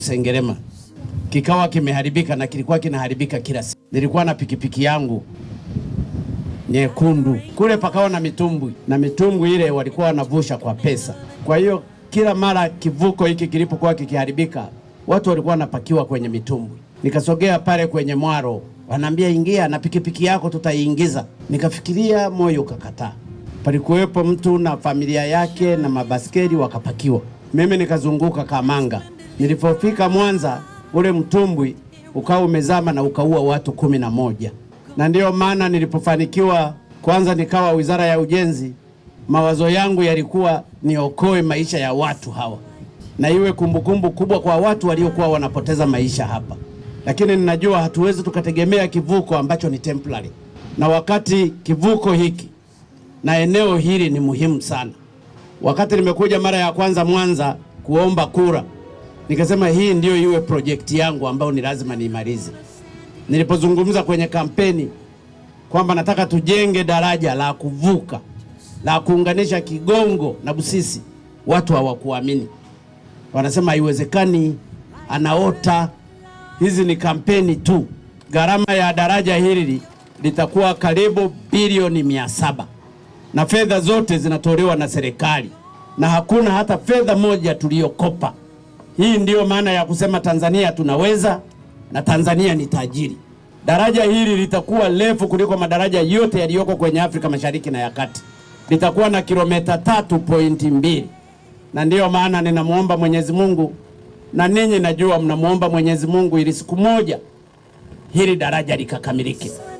Sengerema kikawa kimeharibika na kilikuwa kinaharibika kila siku. Nilikuwa na pikipiki yangu nyekundu kule, pakawa na mitumbwi na mitumbwi ile walikuwa wanavusha kwa pesa. Kwa hiyo kila mara kivuko hiki kilipokuwa kikiharibika, watu walikuwa wanapakiwa kwenye mitumbwi. Nikasogea pale kwenye mwaro, wanaambia ingia na pikipiki yako tutaiingiza. Nikafikiria, moyo ukakataa. Palikuwepo mtu na familia yake na mabaskeli wakapakiwa. Mimi nikazunguka Kamanga. Nilipofika Mwanza, ule mtumbwi ukawa umezama na ukaua watu kumi na moja na ndiyo maana nilipofanikiwa kwanza nikawa wizara ya ujenzi, mawazo yangu yalikuwa niokoe maisha ya watu hawa na iwe kumbukumbu kubwa kwa watu waliokuwa wanapoteza maisha hapa. Lakini ninajua hatuwezi tukategemea kivuko ambacho ni temporary, na wakati kivuko hiki na eneo hili ni muhimu sana. Wakati nimekuja mara ya kwanza Mwanza kuomba kura, nikasema hii ndiyo iwe projekti yangu ambayo ni lazima niimalize. Nilipozungumza kwenye kampeni kwamba nataka tujenge daraja la kuvuka la kuunganisha Kigongo na Busisi, watu hawakuamini, wanasema haiwezekani, anaota. Hizi ni kampeni tu. Gharama ya daraja hili litakuwa karibu bilioni mia saba na fedha zote zinatolewa na serikali na hakuna hata fedha moja tuliyokopa. Hii ndiyo maana ya kusema Tanzania tunaweza na Tanzania ni tajiri. Daraja hili litakuwa refu kuliko madaraja yote yaliyoko kwenye Afrika Mashariki na ya Kati. Litakuwa na kilomita tatu pointi mbili, na ndiyo maana ninamwomba Mwenyezi Mungu, na ninyi najua mnamwomba Mwenyezi Mungu ili siku moja hili daraja likakamilike.